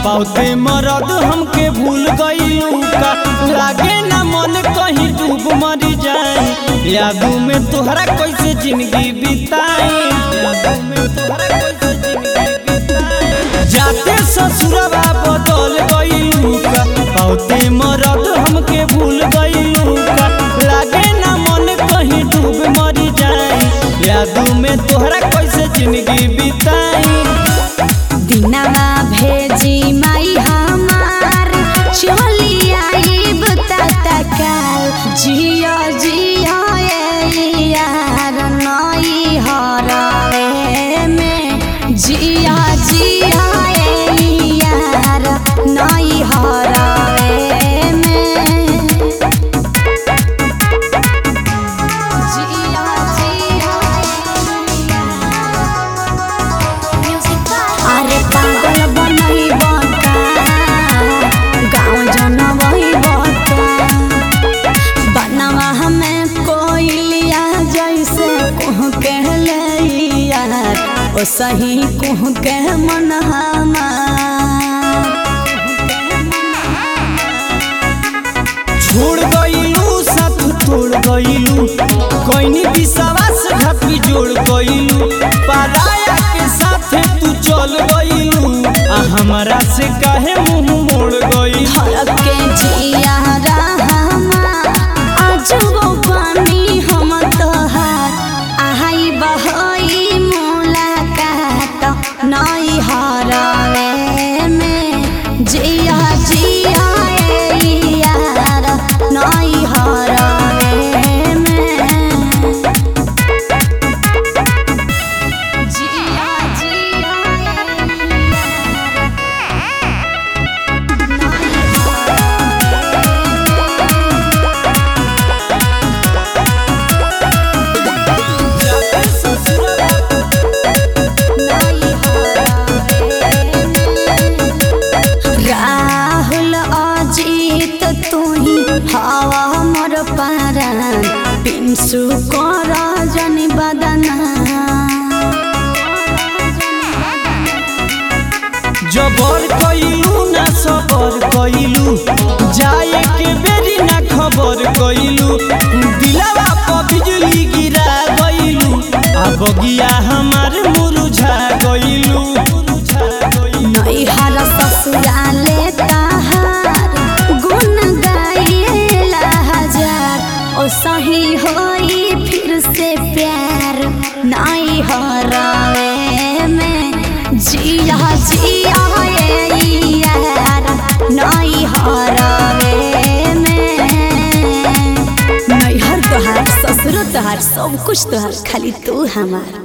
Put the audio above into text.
बहुते मरद हमके भूल गईलू का लागे ना मन कहीं डूब मरी जाए यादों में तोहरा कैसे जिंदगी बिताई यादों में तोहरा कैसे जिंदगी बिताई जाते ससुरवा बदल गईलू का बहुते मरद हमके भूल गईलू का लागे ना मन कहीं डूब मरी जाए यादों में तोहरा कैसे जिंदगी बिताई दिनवा भेजी माई हमार चली आईब तत्काल जिया जिया ए यार नई हरवे में जिया जिया ए यार नई हरवे में जिया जिया अरे पागल बनई बता गाँव जनवई बता बनवा हमें कोइलिया जैसे कुह के लैया ओ सही कुह के मन छोड़ गईलू साथ तोड़ गईलू कोइनी विश्वास घात भी जोड़ गईलू पराया के साथ तू चल गईलू आ हमारा से काहे मुंह मोड़ गई हर के जिया रहमा आज वो पानी हम तोहार आहाई बहई मुलाकात नई हरवे में जिया जिया ए यार नई हरवे में जिया जिया राहुल अजीत तुही हवा मोर पारान पिंसु कर जनी बदना जबर कईलू ना सबर कईलू जाए के बेरी ना खबर कईलू दिलावा पर बिजली गिरा गईलू आ बगिया हमार मुरझा गईलू मुरझा गईलू नैहर ससुराले तहार गुण गाइला हजार ओ सही होई फिर से प्यार नैहर में जिया जिया ए यार नैहर में नैहर तोहार ससुर तोहार सब कुछ तोहार खाली तू हमार